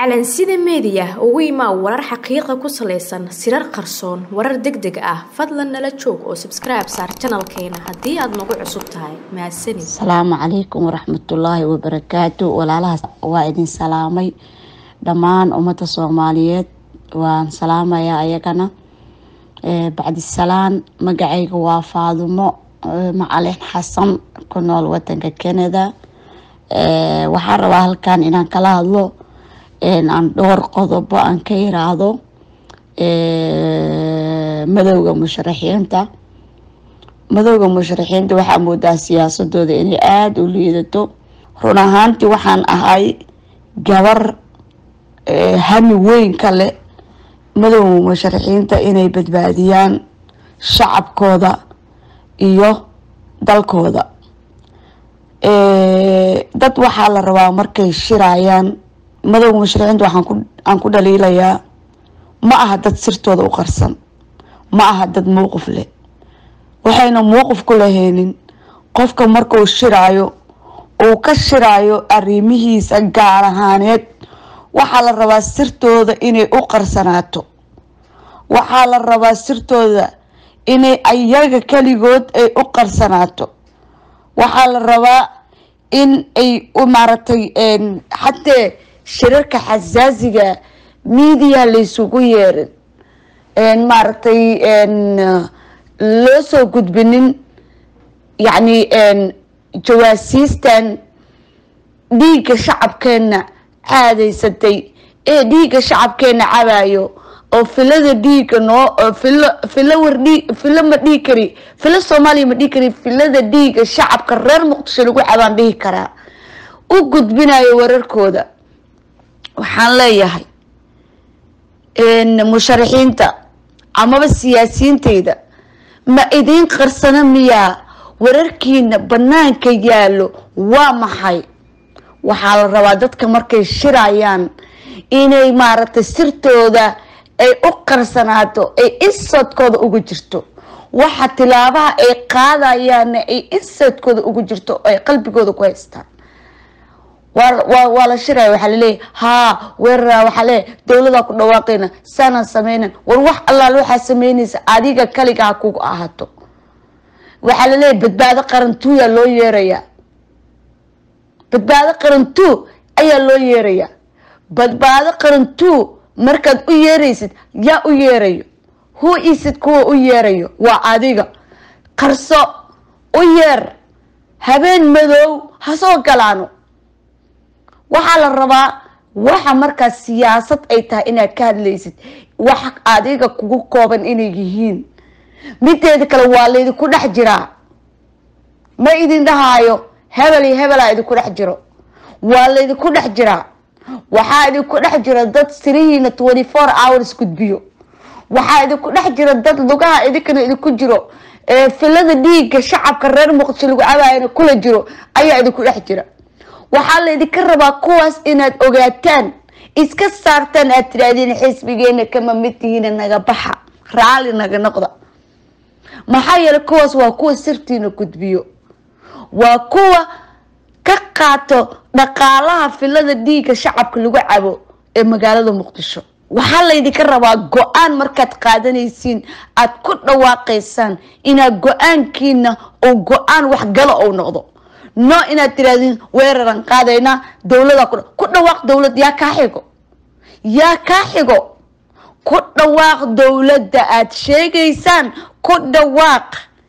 calansida meediya ugu imaa warar xaqiiqa ku salaysan sirar qarsoon warar deg deg ah fadlan nala joog oo sabskribe saar janalkeena haddii aad nagu cusub tahay mahadsanid asalaamu calaykum waraxmatullaahi wabarakaatu walaalahaas waa idin salaamay dhammaan ummadda soomaaliyeed waan salaamayaa ayagana bacdisalaan magacayga waa faadumo macalin xasan ku nool wadanka canada waxaan rabaa halkan inaan kala hadlo aan dhowr qodobo aan ka iraahdo madowda musharaxiinta madowda musharaxiinta waxaa moodaa siyaasadooda inay aada u liidato run ahaantii waxaan ahay gabar hami weyn ka leh madowda musharaxiinta inay badbaadiyaan shacabkooda iyo dalkooda dad waxaa la rabaa markay shirayaan madowga musharaxiinta waxaan aan ku dhaliilayaa ma aha dad sirtooda u qarsan ma aha dad mowqif leh waxayna mowqif ku lahaynin qofka markuu shiraayo uu ka shiraayo arrimihiisa gaar ahaaneed waxaa la rabaa sirtooda inay u qarsanaato waxaa la rabaa sirtooda inay ayaga keligood ay u qarsanaato waxaa la rabaa in ay maaragtay xatee shirarka xasaasiga media laysugu yeerin maaragtay loo soo gudbinin yacni jawaasiistan dhiigga shacabkeena caadaysatay ee dhiigga shacabkeena cabayo oo filada dhiigga noo filo filo war dhii filo ma dhihi kari filo soomaaliya ma dhihi kari filada dhiigga shacabka reer muqdisho lagu cabaan dhihi karaa u gudbinayo wararkooda waxaan leeyahay musharaxiinta amaba siyaasiyiinteyda ma idiin qarsano miyaa wararkiina banaanka yaallo waa maxay waxaa la rabaa dadka markay shirayaan inay maaragtay sirtooda ay u qarsanaato ay insadkooda ugu jirto waxa tilaabaha ay qaadayaanna ay insadkooda ugu jirto ay qalbigooda ku haystaan waa la shiraya waxaa laleeyahy haa weerara waxaa leeyahy dowladaa ku dhawaaqayna saanaan sameynan war wax allaal waxaa sameynaysa adiga kaliga ha kugu ahaato waxaa laleeyahy badbaado qarantuuyaa loo yeerayaa badbaado qarantuu ayaa loo yeerayaa badbaado qarantuu markaad u yeeraysid yaa u yeerayo hu isid kuwa u yeerayo waa adiga qarso u yeer habeen madow ha soo galaano waxaa la rabaa waxa markaas siyaasad ay tahay inaad ka hadlaysid wax adiga kugu kooban inay yihiin mideeda kale waa laydinku dhex jiraa ma idin dhahaayo hebel iyo hebelaa idinku dhex jiro waa laydinku dhex jiraa waxaa idinku dhex jira dad sirihiina twenty four hours gudbiyo waxaa idinku dhex jira dad lugaha idinkana idinku jiro filada dhiigga shacabka reer muqdisho lagu cabaayana kula jiro ayaa idinku dhex jira waxaa laydinka rabaa kuwaas inaad ogaataan iska saartaan aad tiraahdiin xisbigeena kama mid tihiina naga baxa raali naga noqda maxaa yeelay kuwaas waa kuwa sirtiina gudbiyo waa kuwa ka qaato dhaqaalaha filada dhiigga shacabka lagu cabo ee magaalada muqdisho waxaa laydinka rabaa go-aan markaad qaadanaysiin aad ku dhawaaqaysaan inaad go-aankiina oo go-aan waxgalo ou noqdo no inaad tirahdin weeraran qaadaynaa dowlada ku dhawaaq dowlad yaa kaa xigo yaa kaa xigo ku dhawaaq dowladda aad sheegaysaan ku dhawaaq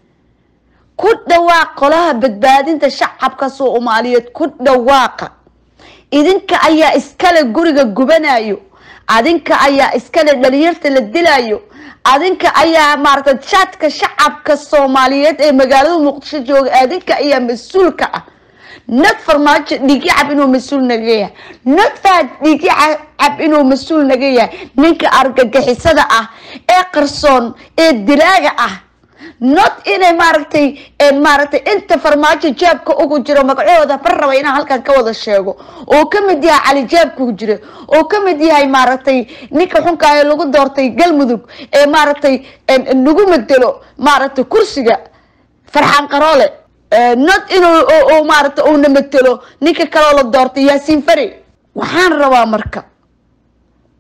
ku dhawaaq qolaha badbaadinta shacabka soomaaliyeed ku dhawaaqa idinka ayaa iskale guriga gubanayo adinka ayaa iskale dhalinyarta la dilayo adinka ayaa maaragtay jaadka shacabka soomaaliyeed ee magaalada muqdisho jooga adinka ayaa mas-uulka ah nad farmaajo dhiigi cab inuu mas-uul naga yahay nad faad dhiigi cab inuu mas-uul naga yahay ninka argagixisada ah ee qarsoon ee dilaaga ah not inay maaragtay maaragtay inta farmaajo jaabka ugu jiro magacahooda bar raba inaan halkan ka wada sheego oo ka mid yahay cali jaabka ku jira oo ka mid yahay maaragtay ninka xunka ee lagu doortay galmudug ee maaragtay nagu bedelo maaragtay kursiga farxaan qaroole not inuu maaragtay uuna matelo ninka kaloo la doortay yaasiin fari waxaan rabaa marka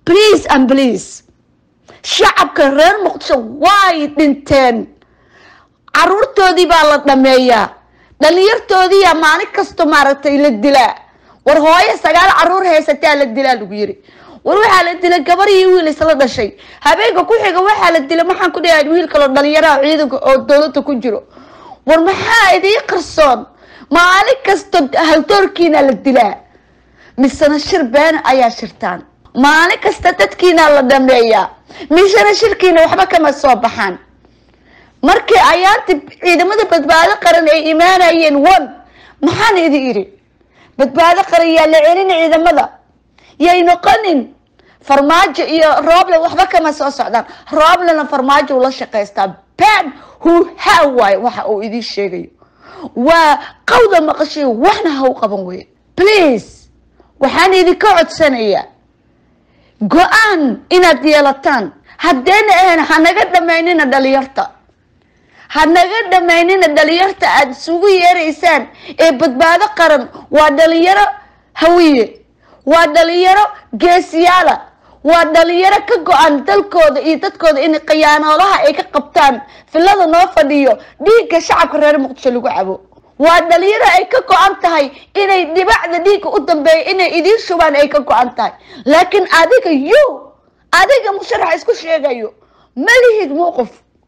please and please shacabka reer muqdisho way dhinteen caruurtoodii baa la dhameeyaa dhalinyartoodiiyaa maalin kasto maaragtay la dilaa war hooyo sagaal caruur haysataa la dilaa lagu yiri war waxaa la dilay gabar iyo wiil isla dhashay habeenka ku xiga waxaa la dilay maxaan ku dhahay wiil kaloo dhalinyaraha ciidanka oo dowladda ku jiro war maxaa idii qarsoon maalin kasto haldoorkiina la dilaa misena shir been ayaa shirtaan maalin kasta dadkiina la dhameeyaa misena shirkiina waxba kama soo baxaan markii ayaanti ciidamada badbaado qaran ay imaanayeen one maxaan idi idhi badbaado qaran yaa la celin ciidamada yay noqonin farmaajo iyo rooble waxba kama soo socdaan rooblena farmaajo ula shaqaystaa ben hu ha waayo waxa uu idiin sheegayo waa qawda maqashay waxna ha u qaban weye please waxaan idinka codsanayaa go-aan inaad yeelataan haddayna ahayn hanaga dhamaynina dhalinyarta hanaga dhamaynina dhalinyarta aada isugu yeeraysaan ee badbaado qaran waa dhalinyaro hawiye waa dhalinyaro geesiyaala waa dhalinyaro ka go-an dalkooda iyo dadkooda in khiyaanoolaha ay ka qabtaan filada noo fadhiyo dhiigga shacabka reer muqdisho lagu cabo waa dhalinyaro ay ka go-an tahay inay dhibacda dhiigga u dambeeya inay idiin shubaan ay ka go-an tahay laakiin adiga yo adiga musharax isku sheegayo ma lihid mowqif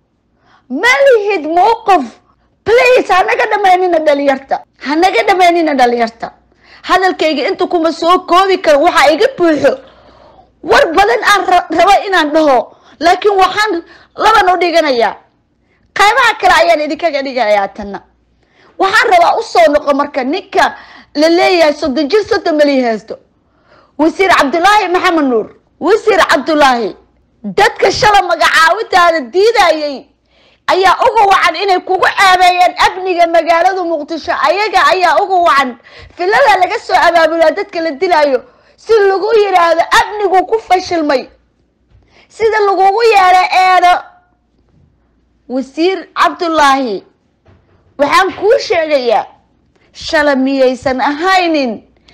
ma lihid mowqif please hanaga dhamaynina dhalinyarta hanaga dhamaynina dhalinyarta hadalkayga inta kuma soo koobi karo waxaa iga buuxo war badan aan rabo inaan dhaho laakiin waxaan laban u dhiganayaa qaybaha kale ayaan idinkaga dhigayaa tanna waxaan rabaa usoo noqo marka ninka la leeyahay soddon jir soddon mali haysto wasiir cabdulaahi maxamed nuur wasiir cabdulaahi dadka shala magacaawintaada diidayay ayaa uga wacan inay kugu caabeeyeen amniga magaalada muqdisho ayaga ayaa uga wacan filada laga soo abaabulaa dadka la dilaayo si lagu yidhaahdo amnigu ku fashilmay sida lagugu yeedho eedo wasiir cabdulaahi waxaan kuu sheegayaa shala miyaysan ahaynin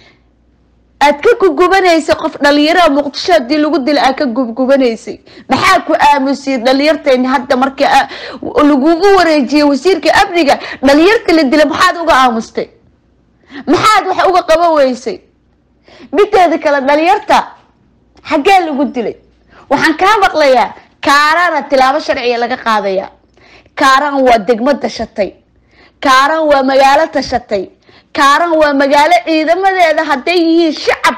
aad ka gubgubanaysay qof dhalinyaraha muqdisho haddii lagu dila aad ka gubgubanaysay maxaa ku aamusiyay dhalinyartayni hadda marka lagugu wareejiyay wasiirka amniga dhalinyarta la dila maxaad uga aamustay maxaad wax uga qaba weysay mideeda kale dhalinyarta xaggee lagu dilay waxaan kaa maqlayaa kaarana tilaabo sharciga laga qaadaya kaaran waa degmo dashatay kaaran waa magaalo tashatay kaaran waa magaalo ciidamadeeda hadday yihiin shacab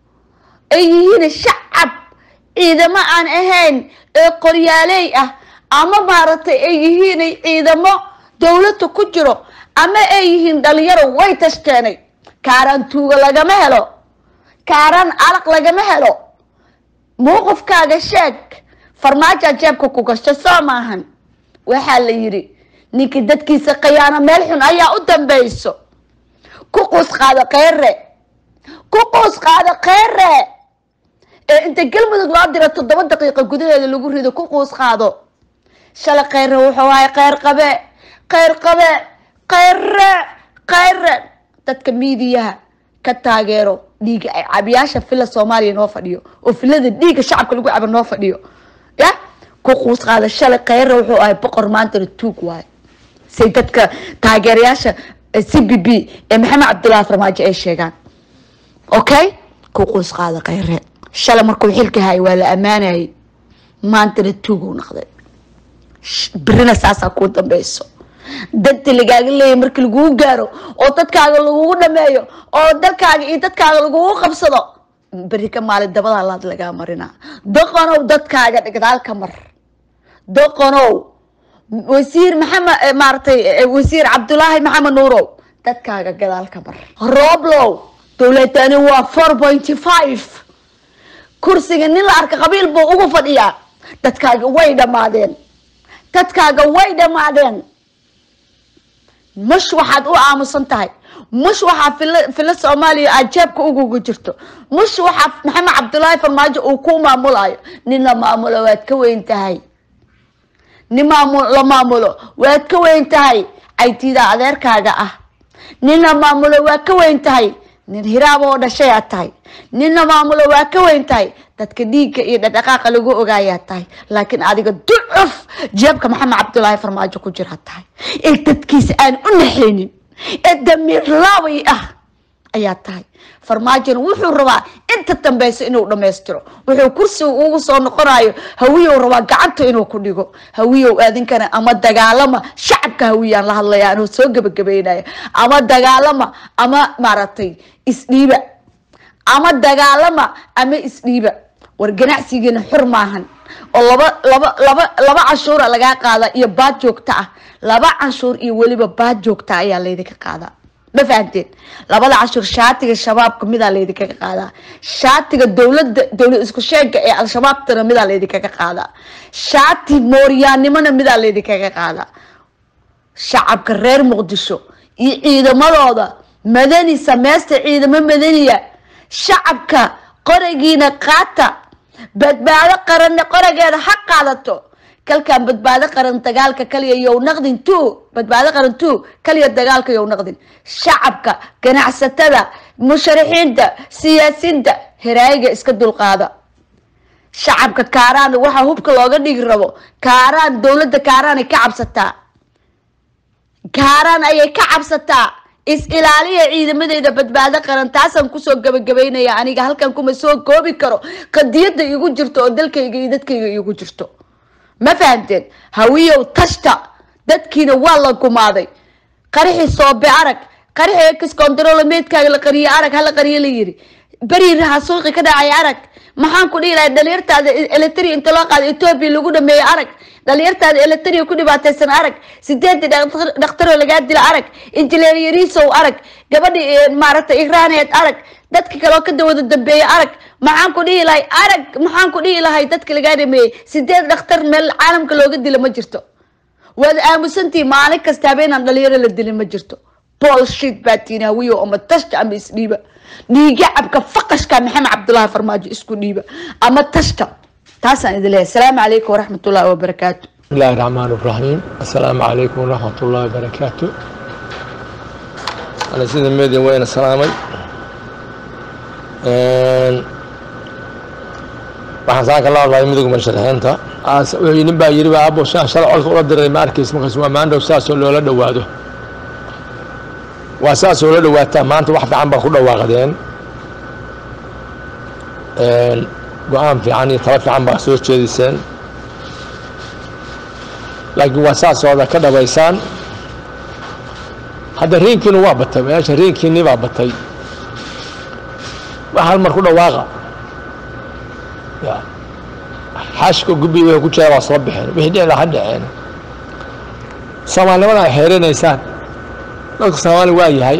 ay yihiin shacab ciidamo aan ahayn ee qoryaaley ah ama maaragtay ay yihiin ciidamo dowladda ku jiro ama ay yihiin dhalinyaro way tashteenay kaaran tuuga lagama helo kaaran alaq lagama helo mowqifkaaga sheeg farmaaja jeebka ku gasho soo maahan waxaa la yidhi ninkii dadkiisa khiyaano meel xun ayaa u dambeyso ku quus qaado kheyre ku quus qaado kheyre ee inta galmudug loo diro toddoba daqiiqa gudaheeda lagu rido ku quus qaado shalay kheyre wuxuu ahay kheyr qabe kheyr qabe kheyre kheyre dadka miidiyaha ka taageero dhiiga ay cabiyaasha fila soomaaliya noo fadhiyo oo filada dhiigga shacabka lagu cabo noo fadhiyo ya ku quus qaada shalay kheyre wuxuu ahay boqor maantana tuug waayo say dadka taageerayaasha c b b ee maxamed cabdullahi farmaajo ay sheegaan okay ku quus qaada kheyre shalay markuu xilka hayay waa la ammaanayay maantana tuuguu noqday birina saasaa kuu dambeyso dadti lagaaga leeyahy markii lagugu gaaro oo dadkaaga lagugu dhameeyo oo dalkaaga iyo dadkaaga lagugu qabsado beri ka maalin dabada laad lagaa marinaa doqonow dadkaaga gadaal ka mar doqonow wasiir maxamed maaragtay wasiir cabdulaahi maxamed nuurow dadkaaga gadaal ka mar rooblow dowladani waa four pointy five kursiga nin la arka qabiil buu ugu fadhiyaa dadkaaga way dhammaadeen dadkaaga way dhammaadeen mush waxaad u aamusan tahay mush waxaa fil filo soomaaliya aad jeebka uguga jirto mush waxaa maxamed cabdulaahi farmaajo uu ku maamulayo nin la maamulo waad ka weyn tahay nin maamul la maamulo waad ka weyn tahay caytiida adeerkaaga ah nin la maamulo waad ka weyn tahay nin hiraab oo dhashay aad tahay ninna maamulo waa ka weyn tahay dadka dhiigga iyo dhaqdhaqaaqa lagu ogaayaa tahay laakiin adiga ducuf jeebka maxamed cabdulaahi farmaajo ku jira tahay ee dadkiisa aan u naxaynin ee damiir laabay ah ayaa tahay farmaajona wuxuu rabaa inta dambeysa inuu dhammaystiro wuxuu kursiga ugu soo noqonayo hawiyow rabaa gacanta inuu ku dhigo hawiyow aadinkana ama dagaalama shacabka hawiyaan la hadlaya anuu soo gebagabeynaya ama dagaalama ama maaragtay isdhiiba ama dagaalama ama isdhiiba war ganacsigiina xur maahan oo laba laba laba laba canshuura lagaa qaada iyo baad joogta ah laba canshuur iyo weliba baad joogta ayaa laydinka qaadaa ma fahamteen labada canshuur shaatiga shabaabka midaa laydinkaga qaadaa shaatiga dowlada dowlad isku sheega ee al-shabaabtana midaa laydinkaga qaadaa shaati mooryaannimona midaa laydinkaga qaadaa shacabka reer muqdisho iyo ciidamadooda madani sameysta ciidamo madaniya shacabka qoragiina qaata badbaado qaranne qorageeda ha qaadato kalkan badbaado qaran dagaalka kaliya yow naqdin two badbaado qaran two kaliya dagaalka yow naqdin shacabka ganacsatada musharaxiinta siyaasiinta heraayiga iska dulqaada shacabka kaaraan waxaa hubka looga dhigi rabo kaaraan dowladda kaaraanay ka cabsataa kaaraan ayay ka cabsataa is ilaaliya ciidamadeeda badbaado qaran taasaan kusoo gabagabeynaya aniga halkan kuma soo koobi karo qadiyada igu jirto oo dalkayga iyo dadkayga igu jirto ma fahamteen hawiyow tashta dadkiina waa la gumaaday qarixii soobe arag qarixii ex control meedkaaga la qariye arag hala qariye la yiri beri raha suuqi ka dhacay arag maxaan ku dhihi lahay dhalinyartaada eletri inta loo qaada etoobiya lagu dhameeyo arag dhalinyartaada eletria ku dhibaataysan arag sideedii dhakhtaroo lagaa dila arag injineer yariisow arag gabadhii maaragtay igraaneed arag dadka kaleo ka dawada dambeeya arag maxaan ku dhihi lahay arag maxaan ku dhihi lahay dadka lagaa dhameeyey sideed dhakhtar meel caalamka looga dila ma jirto waad aamusantii maalin kasta habeenaan dhalinyaro la dilin ma jirto bolshit baa tiina hawiyo ama tashta ama isdhiiba dhiiga cabka faqashka maxamed cabdullaahi farmaajo isku dhiiba ama tashta taasaan idin leeyahay asalaamu calaykum waraxmat ullahi wabarakaatu بسم الله الرحمن الرحيم السلام عليكم ورحمة الله وبركاته أنا سيد الميديا وين السلامي waxaan saaka la hadlaya midowga masharaxiinta nin baa yiri baa abo shan shalay codka ula diray ma arkaysa markaas waa maandhow saasoo loola dhowaado waa saas oo la dhawaataa maanta wax fiican baa ku dhawaaqdeen go-aan fiican iyo talo fiican baa soo jeediseen laakiin waa saasooda ka dhabaysaan hadda riinkiinu waa batay meesha riinkiinii baa batay wax hal mar ku dhawaaqa ya xaashka gubbi way ku jira waa soo baxeen wixii dhici laha dhaceen soomaalinimada ay xeerinaysaan dadka soomaali waa yahay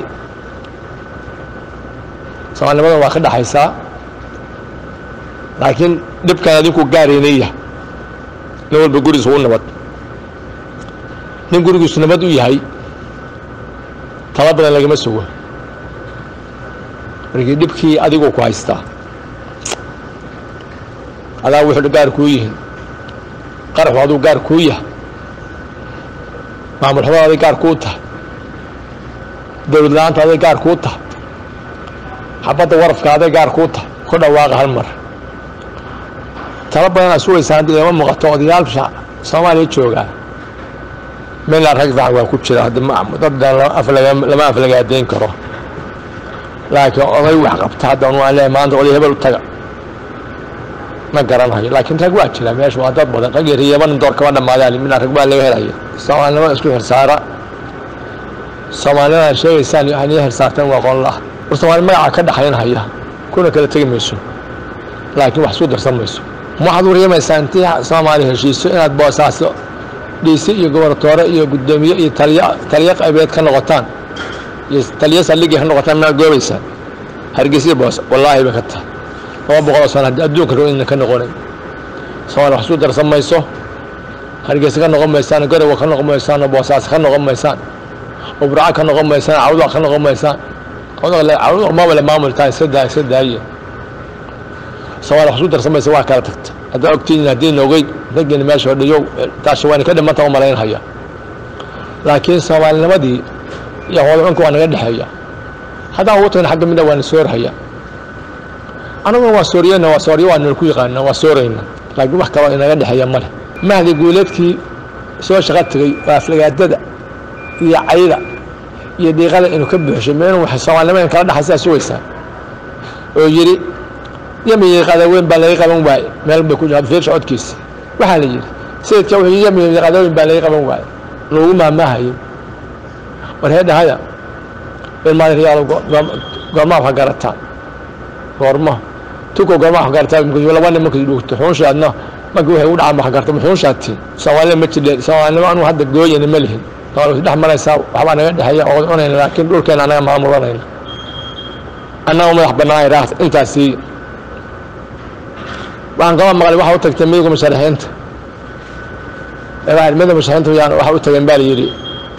soomaalinimada waa ka dhaxaysaa laakiin dhibkan adinku gaaraynaya nin walba gurigiis u nabad nin gurigiisu nabad u yahay tala badan lagama sugo markii dhibkii adigu ku haystaa adaa wuxuu gaar kuu yihiin qaraxu aduu gaar kuu yahay maamul xumada aday gaar kuu tahay dowlad la-aanta aday gaar kuu tahay xabadda warafka aday gaar kuu tahay ku dhawaaqa hal mar tala badan aad sugaysaa haddii lama muuqato odayaal soomaaliya joogaa meelaa rag fiican waa ku jira hadda dad lama aflagaadeyn karo laakiin oday wax qabta hadda waan leeyahay maanta oday hebel u taga ma garanayo laakiin rag waa jira meesha waa dad badan rag yar iyaba nin door kama dhamaadaan midna rag baa laga helaya soomaalinimada isku xirsaara soomaalinimada sheegaysaan waxaan ii xirsaarteen waa qoon la war soomaali magaca ka dhaxaynhaya kuna kala tegi mayso laakiin wax isku darsan mayso waxaad waryamaysaa intii soomaali heshiiso inaad boosaaso dhiisi iyo gobortoore iyo guddoomiye iyo taliya taliyo qaybeed ka noqotaan iyo taliyo saldhigii ka noqotaan maa goobaysaan hargeysa boos wallaahi bay ka tahay laba boqol oo sano haddii adduunka rabo inna ka noqonayn soomaali wax isku darsan mayso hargeysa ka noqon maysaan garowa ka noqon maysaan boosaas ka noqon maysaan ubraca ka noqon maysaan cawda ka noqon maysaan cawda mabale maamultaa iska daa iska daaye soomaali wax isku darsan maysa waa kala tagta haddaa ogtiin haddii noogey raggeena meesha fadhiyo taasha waa ka dhimanta u malaynhaya laakiin soomaalinimadii iyo wadcunka waa naga dhexeeya haddaan ugu tagna xagga midna waa na soorhaya anaguna waa sooriyeyna waa sooriyo waa nala ku yaqaana waa soorayna laakiin wax kaloo inaga dhexeeya male mahdi guuleedkii soo shaqo tegey waa aflagaadada iyo cayda iyo diiqada inuu ka buuxshay ma inuu soomaalnimo in kala dhaxaysaa sugaysaa oo yidhi yamiyi qadaweyn baa laga qaban waaye meel bay ku jirta fiir socodkiisa waxaa la yidhi sayidka wuxuu yidhi yamiyi qadaweyn baa laga qaban waaye loogu maamaahayo war heedhahaya ilmaadyaal goormaa wax garataan goorma tuko goormaa wax garataa laba nin markii dhugto xuunshi adna markii waxay u dhacaan wax garta xuunshaati soomaalida ma jidhe soomaalinimo anu hadda gooyana ma lihin dhex maraysaa waxbaa naga dhexeeya oo cunayna laakiin dhulkeena anaga maamulanayna annaga madax bannaan iraaqta intaasi waxaan kaba maqlay waxa u tagtay midowga musharaxiinta midowga musharaxiinta yaan waxa u tageen baa la yidhi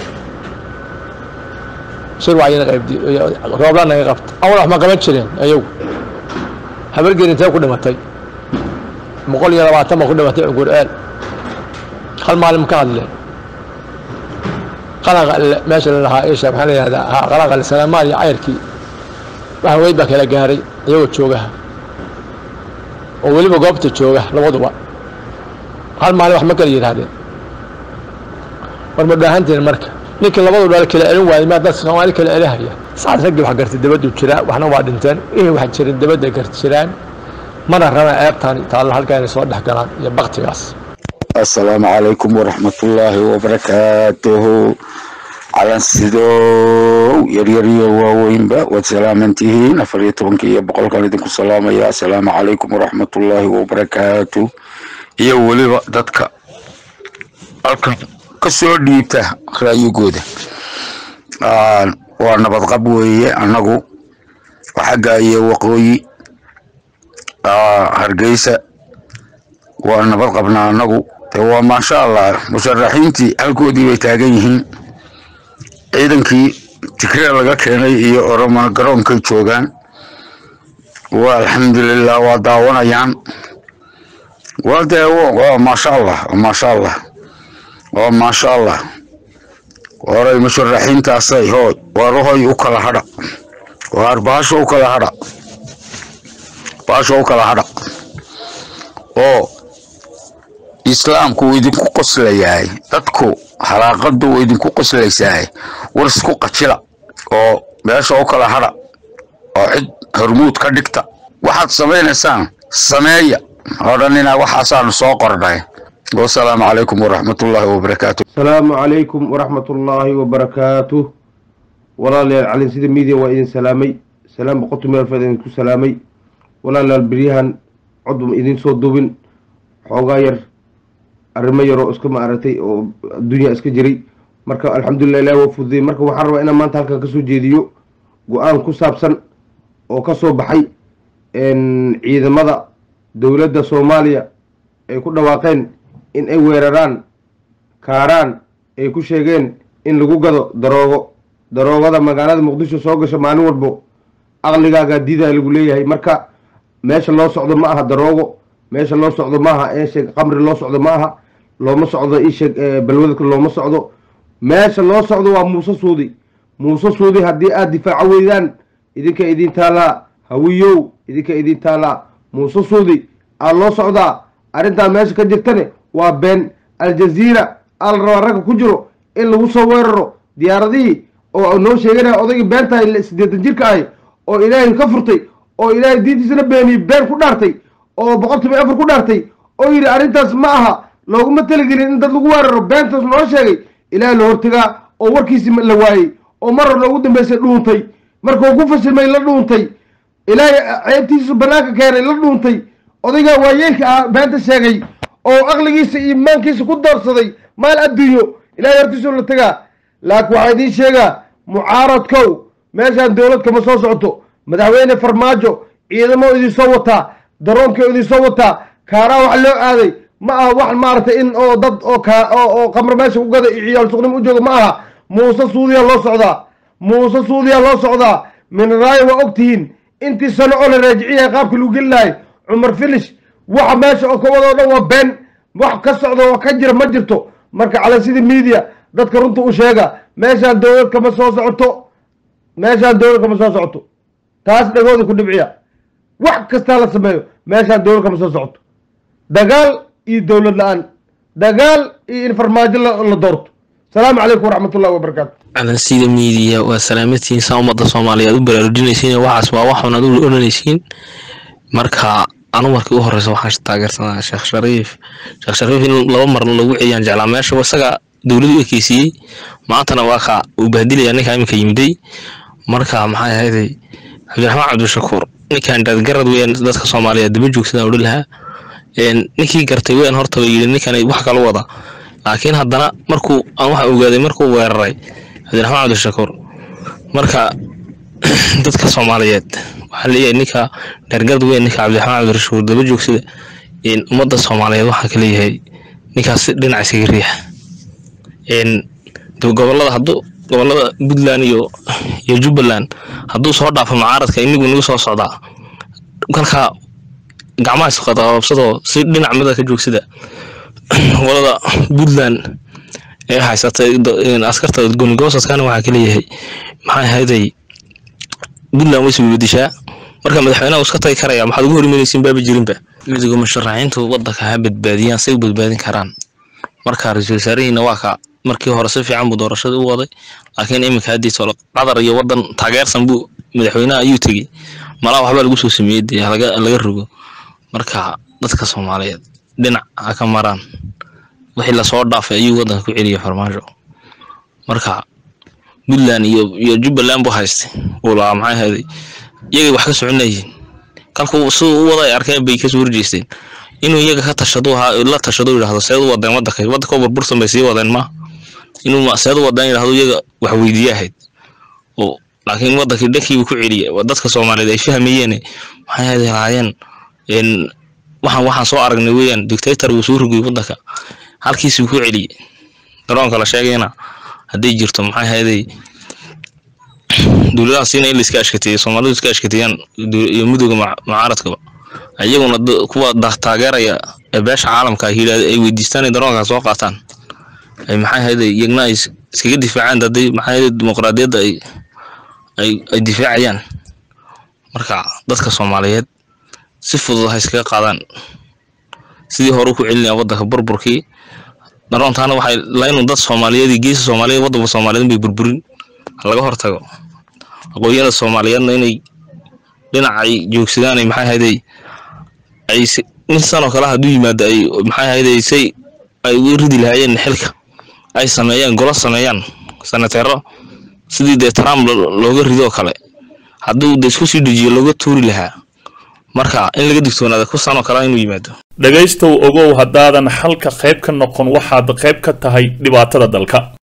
shir wacyina qaybdi roobla naga qabta awal wax ma qaban jireen ayagu habargeer intee ku dhimatay boqol iyo labaatan ba ku dhimatay cungur-aal hal maalin ka hadleen qalaqa meesha la lahaa isha maxaa la yihahdaa ha qalaqa salaamaan iyo cayrkii waxa weyd baa kala gaaray iyagoo joogaha oo weliba goobta jooga labaduba hal maalin wax ma kala yidhaahdeen war ma dhaahantiin marka ninkii labadu dhal kala elin waayay maa dadka soomaali kala elihaya saad raggii wax gartay dabadu jiraa waxna waa dhinteen wixii wax jirin dabadda gar jiraan mana raba ceebtaan taalla halkaa inay soo dhex galaan iyo baktigaas asalaamu calaykum waraxmatullaahi wabarakaatuhu calansidow yaryar iyo waaweynba waad salaaman tihiin afar iyo tobanka iyo boqolkan idinku salaamaya asalaamu calaykum waraxmatullaahi wabarakaatu iyo weliba dadka halkan ka soo dhiibta raayigooda waa nabadqab weeye annagu xagga iyo waqooyi hargeysa waa nabad qabnaa annagu waa maasha allah musharaxiintii halkoodii bay taagan yihiin ciidankii tigree laga keenay iyo oromana garoonkay joogaan waa alxamdulilah waa daawanayaan waa dee waa maasha allah maasha allah waa maasha allah horay musharaxiintaasay hooy waarahoy u kala hadha waar baasha u kala hadha baasha u kala hadha oo islaamku wuu idinku qoslayahay dadku halaaqadu wuu idinku qoslaysahay war isku qajila oo meesha u kala hadha oo cid hormuud ka dhigta waxaad samaynaysaan sameeya odhanina waxaasaanu soo qornay wasalaamu calaykum waraxmatullaahi wabarakaatu asalaamu calaykum waraxmatullaahi wabarakaatuh walaalayaal calinsida midia waa idin salaamay salaam boqortu meelfeed idinku salaamay walaalayaal beryahan codba idin soo dubin xoogaa yar arrimo yaroo iska maaragtay oo adduunya iska jiray marka alxamdulilah ilahi waa fududey marka waxaan rabaa inaan maanta halkan kasoo jeediyo go-aan ku saabsan oo ka soo baxay ciidamada dowladda soomaaliya ay ku dhawaaqeen in ay weeraraan kaaraan ay ku sheegeen in lagu gado daroogo daroogada magaalada muqdisho soo gasho maalin walbo aqligaagaa diidaa lagu leeyahay marka meesha loo socdo ma aha daroogo meesha loo socdo maaha eesheeg qamri loo socdo ma aha looma socdo isheeg balwadka looma socdo meesha loo socdo waa muuse suudi muuse suudi haddii aada difaaco weydaan idinka idin taalaa hawiyow idinka idin taalaa muuse suudi aa loo socdaa arrintaa meesha ka jirtane waa been aljaziira aa la rabaa ragga ku jiro in lagu soo weeraro diyaaradihii oo noo sheeganaya odaygii beentahay siddeetan jirka ahi oo ilaahay ka furtay oo ilaahay diintiisana beeniyey been ku dhaartay oo boqol toban afar ku dhaartay oo yidhi arrintaas ma aha looguma talagelin in dad lagu weeraro beentaas loo sheegay ilaahay la hortagaa oo warkiisii la waayey oo mar hor loogu dambeysay dhuuntay markuu ku fashilmay la dhuuntay ilaahay ceebtiisu bannaanka keenay la dhuuntay odaygaa waayeelka ah beenta sheegay oo aqligiisa iyo imaankiisa ku doorsaday maal adduunyo ilahay hortiisu la tagaa laakiin waxaa idiin sheegaa mucaaradkow meeshaan dowlad kama soo socoto madaxweyne farmaajo ciidamo idin soo wataa daroonkii idin soo wataa kaaraa wax loo aaday ma aha wax maaragtay in oo dad oo ka oo qamro meesha ku gada iyo ciyaal suqnim u jooga ma aha muuse suudiyaa loo socdaa muuse suudiyaa loo socdaa minraayo waa og tihiin intii sano oo la raajiciyahay qaabka lagu geli lahay cumar filish waxa meesha oo kawadoo dhan waa been wax ka socda oo ka jira ma jirto marka calansida media dadka runta u sheega meeshaan dowlad kama soo socoto meeshaan dowlad kama soo socoto taas dhagooda ku dhibciya wax kastaa la sameeyo meeshaan dowlad kama soo socoto dagaal iyo dowlad la-aan dagaal iyo in farmaajo la la doorto salaamu calaykum waraxmatullahi wabarakaatu calansida miidiya waa salaamatihiin saa ummadda soomaaliyeed u baraarujinaysiin waxaas waa waxun aad u odhanaysiin marka anu markii u horeysa waxaan taageersanaa sheekh shariif sheekh shariif in laba mar lagu celiyaan jeclaa meesha isaga dowladu u ekeysiiyey maantana waa ka uu bahdilaya ninka iminka yimiday marka maxay ahayday cabdiraxmaan cabdishakuur ninkan dadgarad weyan dadka soomaaliyeed daba joogsadaan odhan lahaa ninkii gartay weyan horta ba yidhi ninkan wax kala wada laakiin haddana markuu aan waxa ogaaday markuu weeraray cabdiraxmaan cabdishakuur marka dadka soomaaliyeed waxaa leeyahay ninka dheergarad weyn ninka cabdiraxmaan cabdirashuur daba joogsada ummadda soomaaliyeed waxaa ka leeyahay ninkaas dhinac isaga riixa gobolada hadduu gobolada puntland iyo iyo jubbaland hadduu soo dhaafo mucaaradka inagu nagu soo socdaa kalkaa gacmaha isqabsadoo si dhinac mida ka joogsada gobolada puntland ee haysatay askarta goonigosadkana waxaa ka leeyahay maxay ahayday puntland way isbabadishaa marka madaxweynaha iska tagi karaya maxaad ugu horimanaysiin baaba jirinba midiga musharaxiintu wadanka ha badbaadiyaan say u badbaadin karaan marka ra-iisul wasaarihiina waa ka markii hore si fiican buu doorashada u waday laakiin iminka haddii tolo qatar iyo wadan taageersan buu madaxweynaha ayuu tegey malaa waxbaa lagu soo sameeyey dee laga laga rogo marka dadka soomaaliyeed dhinac ha ka maraan wixii lasoo dhaafay ayuu wadanka ku celiyay farmaajo marka puntland iyo iyo jubbaland buu haystay uu lahaa maxay ahayday iyagay wax ka soconayeen kalku siduu u wada ay arkeen bay kasoo horjeesteen inuu iyaga ka tashado la tashado yidhahdo seed u wadeen wadanka wadanka burbursan bay sii wadeen ma inuu seed u wadeen yidhahdo iyaga wax weydiiye ahayd oo laakiin wadankii dhankiiba ku celiyay dadka soomaaliyeed ay fahmayeen maxay ahayd lahaayeen waxaan waxaan soo aragnay weeyaan dictator uu soo rogay wadanka halkiisuu ku celiyay garoonka la sheegayna hadday jirto maxay ahayday dowladahaasina in la iska ashkateeyey soomaalidu iska ashkateeyaan iyo midooda mucaaradkaba iyaguna kuwa taageeraya ee beesha caalamka ay yidhahda ay weydiistaan in daroonka soo qaataan ay maxay ahayday iyagna ay iskaga difaacaan hadday maxay ahayday dimuqraadiyadda ay ay ay difaacayaan marka dadka soomaaliyeed si fudud ha iskaga qaadaan sidii hore ku celinaya wadanka burburkii daroontaana waxay laynun dad soomaaliyeed iyo geesa soomaaliyeed wadanka soomaaliyeed bay burburin laga hortago aqoonyada soomaaliyeedna inay dhinacay joogsadaan ay maxay ahayday ay nin sanoo kale hadduu yimaado ay maxay ahayday say ay uga ridi lahaayeen xilka ay sameeyaan golo sameeyaan senateero sidii dee trump looga ridoo kale hadduu de isku sii dejiyo looga tuuri lahaa marka in laga digtoonaada ku sanoo kale inuu yimaado dhegaystow ogow haddaadan xalka qayb ka noqon waxaad qayb ka tahay dhibaatada dalka